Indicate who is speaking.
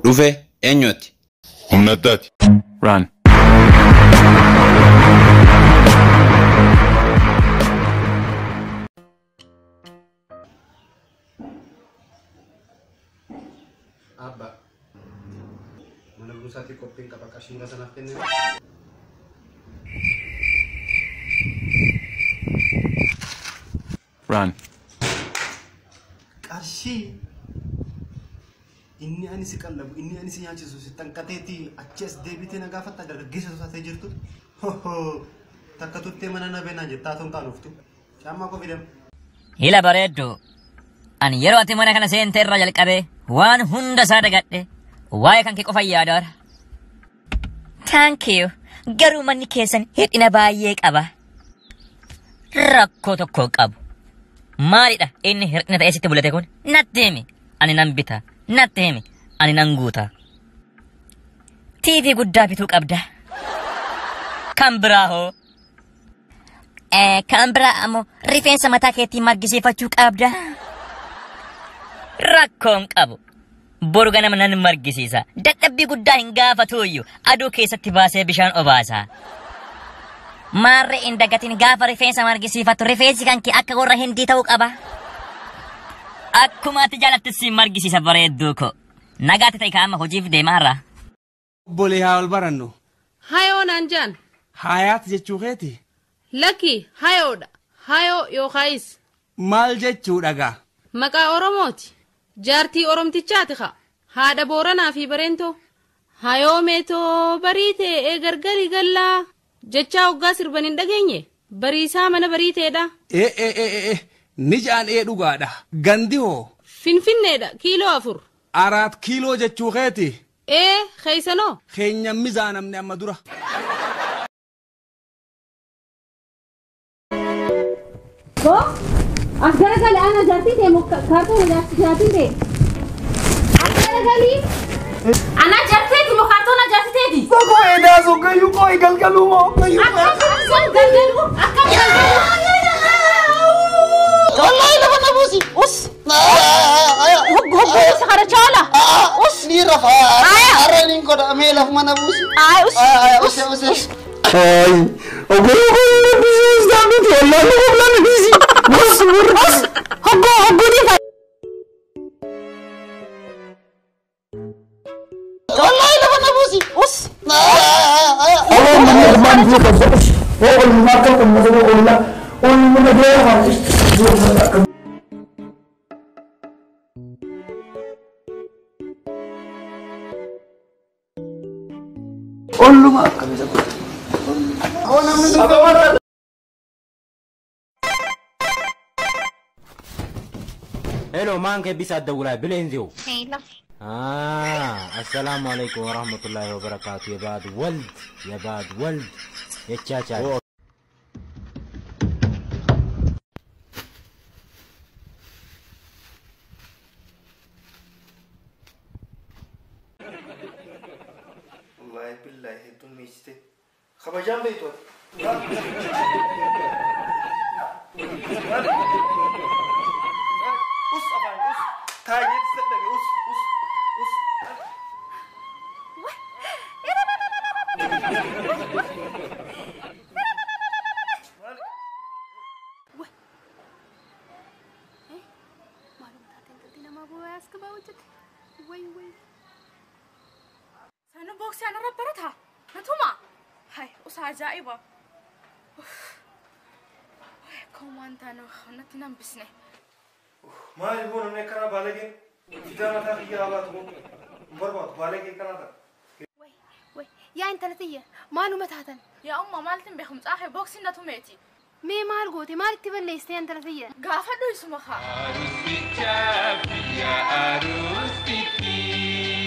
Speaker 1: Dhufe eenyuuti?
Speaker 2: Humna addaati.
Speaker 3: Run.
Speaker 4: Abba. Mana buusaatii qophiin qaba qarshiin sanaaf kennee.
Speaker 3: Run.
Speaker 4: Qarshii. Inni ani si qallabu, inni ani si nyaachisu, si tanqateeti achi as deebitee na gaafatta dargaggeessa taatee jirtu. Hohoo. Takka tuttee mana na beenaa jettaa toon qaanuftu. Caammaa koo fidam.
Speaker 5: Hila bareeddu. Ani yeroo ati mana kana seente irraa jalqabee waan hunda isaa dagadhe waa'ee kan kee qofa yaadaara. Thank you. Garuu manni keessan hir'ina baay'ee qaba. Rakkoo tokko qabu. Maalidha inni hir'ina ta'ee sitti mul'ate kun? Natti himi. Ani nan bita. Natti himi. Ani nan guuta. TV guddaa bituu qabda. Kan biraa hoo? Eh, kan biraa ammoo rifeensa mataa keetii margisiifachuu qabda. Rakkoon qabu. Boru ganama nan margisiisa. Dadhabbii guddaa hin gaafatuuyyu. Aduu keessatti baasee bishaan obaasa. Maarree hin dagatin gaafa rifeensa margisiifattu rifeensi kan kee akka warra hindii ta'uu qaba. Akkuma ati jaalattu si margisiisa bareedduu ko. Nagaatti ta'e kaa'ama hojiif deemaarra.
Speaker 6: Obbolee haa ol barannu.
Speaker 7: Hayoo naan jaan.
Speaker 6: Haayaat jechuu keeti.
Speaker 7: Lakki hayoodha. Hayoo yookaayis
Speaker 6: Maal jechuudha gaa?
Speaker 7: maqaa Oromooti. Jaartii Oromtichaati haa. Haadha Booranaa fi Bareentoo. Hayoo meetoo bariitee ee gargari gallaa. Jechaa hoggaa sirban hin dhageenye. Bariisaa mana bariiteedha.
Speaker 6: Ee ee ee ee ni jaan ee dhugaadha. Gandi hoo?
Speaker 7: Finfinneedha kiiloo afur.
Speaker 6: Araat kiiloo jechuu keeti.
Speaker 7: Ee keeysanoo.
Speaker 6: Keenya mizaanamne amma dura.
Speaker 8: Go. As garagali ana jati te mukka kartu na jati te. As garagali. Ana jati te mukka kartu na jati te di.
Speaker 4: Koko edaa sun gayyuu koo galgaluu moo gayyuu
Speaker 8: Akka sun galgalu akka galgalu.
Speaker 9: Wallahi lafa na buusi. Us.
Speaker 8: Hoggu hoggu isa kana chala.
Speaker 9: Us. Ni rafa. Arra ni koda mee laf mana buusi.
Speaker 8: Ay us.
Speaker 9: Us us us.
Speaker 4: Ay, oguu koo na bisiis daamiti wallahi koo na bisi. Bus bus.
Speaker 8: Hoggu hoggu di fa.
Speaker 9: Wallahi lafa na buusi. Us.
Speaker 4: Allah mana man fi ka so. Ko ul ma ka ko mo ko ulla. Ul mo na dia ha. Olluma akkamisa.
Speaker 9: Kau namni dubbe.
Speaker 10: ሄሎ ማን ከቢስ አደውላይ ብሌን ዚው
Speaker 8: Hela.
Speaker 10: አሰላሙ አለይኩም ወራህመቱላሂ ወበረካቱ የባድ ወልድ የባድ ወልድ የቻቻል
Speaker 9: Wallahi billahi hedduun meessite. Kabajaan beektu Us afaan us. Taa'ee sadhage us us us.
Speaker 8: Sana boksi ana rabbarata. Natuma. Hai, usa ajaiba. Kom wanta no natti nan bisne.
Speaker 9: Maali boo namni akkanaa baalageen fidaa mataa xiyyaa baatu moo hin barbaadu baalagee akkanaa ta'a.
Speaker 8: Wai, wai, yaa intala tiyya maaluma taatan?
Speaker 7: Yaa umma maaltin beekum xaafe boksiin na tumeeti.
Speaker 8: Mee maal goote maalitti balleessite intala tiyya?
Speaker 7: Gaafadhu isuma kaa.
Speaker 2: Arus bicha, ya arus pipi.